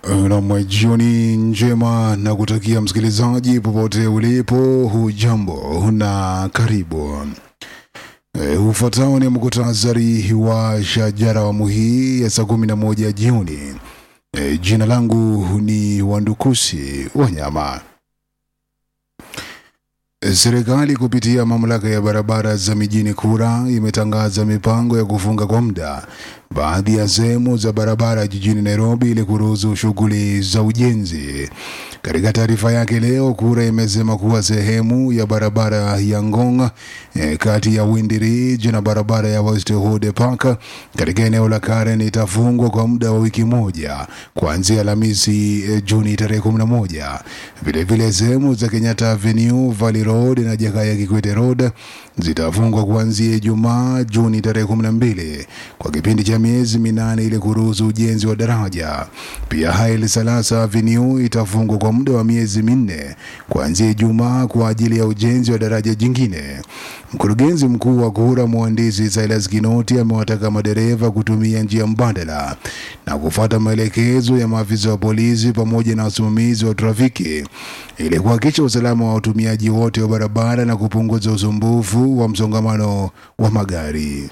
Nam, jioni njema na kutakia msikilizaji popote ulipo, hujambo na karibu. E, ufuatao ni muktasari wa shajara awamu hii ya saa kumi na moja jioni. E, jina langu ni Wandukusi Wanyama. E, serikali kupitia mamlaka ya barabara za mijini KURA imetangaza mipango ya kufunga kwa muda baadhi ya sehemu za barabara jijini Nairobi ili kuruhusu shughuli za ujenzi. Katika taarifa yake leo, KURA imesema kuwa sehemu ya barabara ya Ngong eh, kati ya Windy Ridge na barabara ya Westwood Park katika eneo la Karen itafungwa kwa muda wa wiki moja kuanzia Alhamisi eh, Juni tarehe 11. Vilevile sehemu za Kenyatta Avenue, Valley Road na Jakaya Kikwete Road zitafungwa kuanzia Ijumaa Juni tarehe 12 kwa kipindi cha miezi minane ili kuruhusu ujenzi wa daraja. Pia Haile Salasa Avenue itafungwa kwa muda wa miezi minne kuanzia Ijumaa kwa ajili ya ujenzi wa daraja jingine. Mkurugenzi mkuu wa KURA mhandisi Silas Kinoti amewataka madereva kutumia njia mbadala na kufuata maelekezo ya maafisa wa polisi pamoja na wasimamizi wa trafiki ili kuhakikisha usalama wa watumiaji wote wa barabara na kupunguza usumbufu wa msongamano wa magari.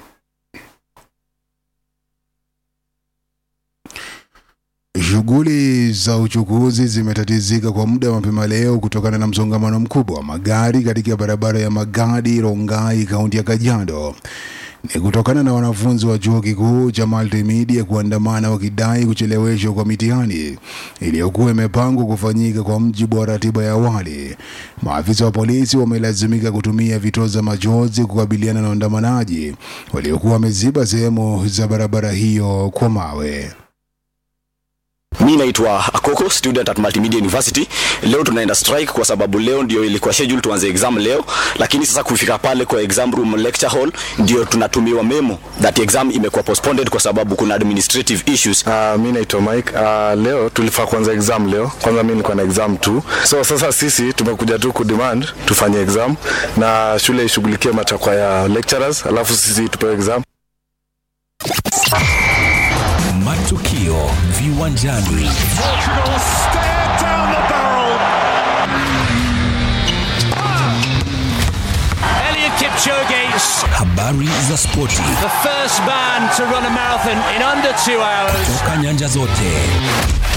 Shughuli za uchukuzi zimetatizika kwa muda mapema leo kutokana na msongamano mkubwa wa magari katika barabara ya Magadi Rongai, kaunti ya Kajiado. Ni kutokana na wanafunzi wa chuo kikuu cha Multimedia kuandamana wakidai kucheleweshwa kwa mitihani iliyokuwa imepangwa kufanyika kwa mjibu wa ratiba ya awali. Maafisa wa polisi wamelazimika kutumia vitoza machozi kukabiliana na waandamanaji waliokuwa wameziba sehemu za barabara hiyo kwa mawe. Mi naitwa Akoko, student at Multimedia University. Leo tunaenda strike kwa sababu leo ndio ilikuwa schedule tuanze exam leo, lakini sasa kufika pale kwa exam room lecture hall ndio tunatumiwa memo that exam imekuwa postponed kwa sababu kuna administrative issues. Uh, mi naitwa Mike. Uh, leo tulifaa kuanza exam leo. Kwanza mi nilikuwa na exam tu, so sasa sisi tumekuja tu kudemand tufanye exam na shule ishughulikie matakwa ya lecturers, alafu sisi tupewe exam. Matukio viwanjani. Portugal stare down the barrel. Elliot Kipchoge, Habari za spoti the first man to run a marathon in under two hours. toka nyanja zote.